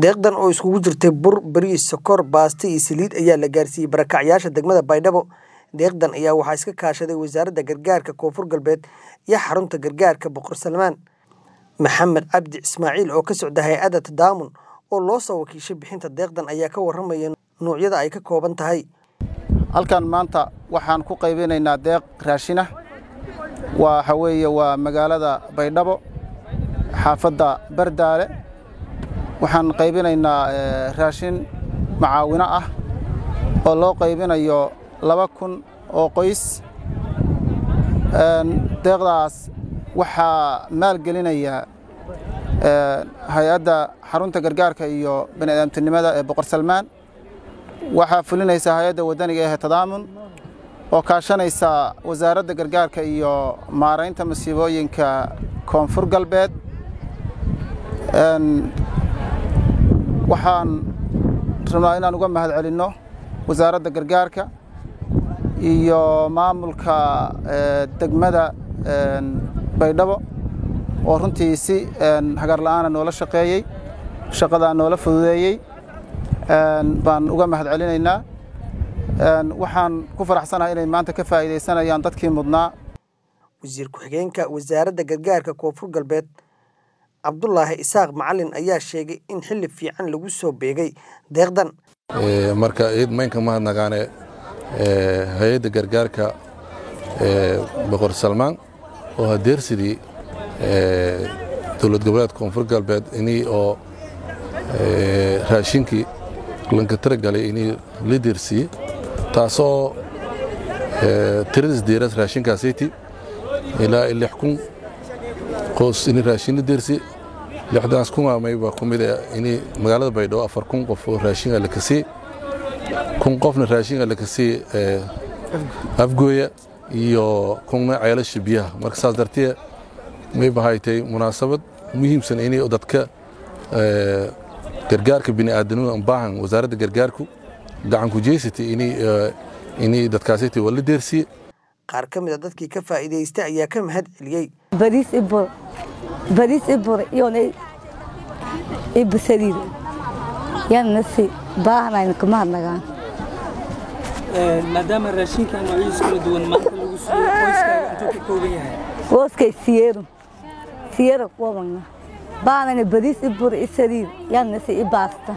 deeqdan oo iskugu jirtay bur bariis sokor baasto iyo saliid ayaa la gaarsiiyey barakacyaasha degmada baydhabo deeqdan ayaa waxaa iska kaashaday wasaaradda gargaarka koonfur galbeed iyo xarunta gargaarka boqor salmaan maxamed cabdi ismaaciil oo ka socda hay-adda tadaamun oo loo soo wakiishay bixinta deeqdan ayaa ka warramaya nuucyada ay ka kooban tahay halkan maanta waxaan ku qaybinaynaa deeq raashinah waxa weeye waa magaalada baydhabo xaafadda bardaale waxaan qaybinaynaa raashin macaawino ah oo loo qaybinayo laba kun oo qoys deeqdaas waxaa maalgelinaya hay-adda xarunta gargaarka iyo bani'aadamtinimada ee boqor salmaan waxaa fulinaysa hay-adda waddaniga ee tadaamun oo kaashanaysa wasaaradda gargaarka iyo maaraynta masiibooyinka koonfur galbeed waxaan rabnaa inaan uga mahad celinno wasaaradda gargaarka iyo maamulka degmada baydhabo oo runtii si hagar la'aana noola shaqeeyey shaqadaa noola fududeeyey baan uga mahad celinaynaa waxaan ku faraxsanahay inay maanta ka faa'iidaysanayaan dadkii mudnaa wasiir ku-xigeenka wasaaradda gargaarka koonfur galbeed cabdulaahi isaaq macalin ayaa sheegay in xilli fiican lagu soo beegay deeqdan marka ciid maynka mahadnagaane hay-adda gargaarka boqor salmaan oo hadeersidii dowlad goboleed koonfur galbeed inii oo raashinkii lanka taragalay inii la deersiiyey taasoo tiradis deeras raashinkaasiti ilaa lix kun qoos inii raashin la deersi lixdaas kun amayba ku mid inii magaalada baydhabo afar kun qof oo raashinga la kasii kun qofna raashinga la kasii afgooya iyo kunna ceelasha biyaha marka saas dartee may bahaytay munaasabad muhiimsan inay dadka gargaarka bini'aadanimada baahan wasaaradda gargaarku gacanku jeysatay inay dadkaasiti waa la deersiye qaar ka mid a dadkii ka faa'iidaystay ayaa ka mahad celiyey bariis ibur bariis ibur iyona ibusaliid yana si baahanayna kama hadnagaan maadaama raashinka noocyadiisa kala duwan maanta lagu siiyo qoyskaaga intuu ka kooban yahay qoyskay siyeero siyeero kuwabana baanana bariis ibur isaliid yana si ibaasta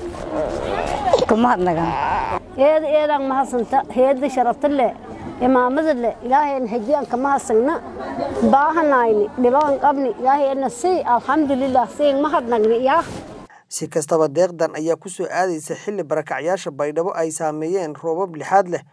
kama hadnagaan eeda eedaan mahadsanta heedda sharafta leh imaamada leh ilaahayna hajiyaan kama hadsagna baahanayni dhibaan qabni ilaahayna si alxamdulilah siin mahadnagni yaa si kastaba deeqdan ayaa ku soo aadaysa xilli barakacyaasha baydhabo ay saameeyeen roobab lixaad leh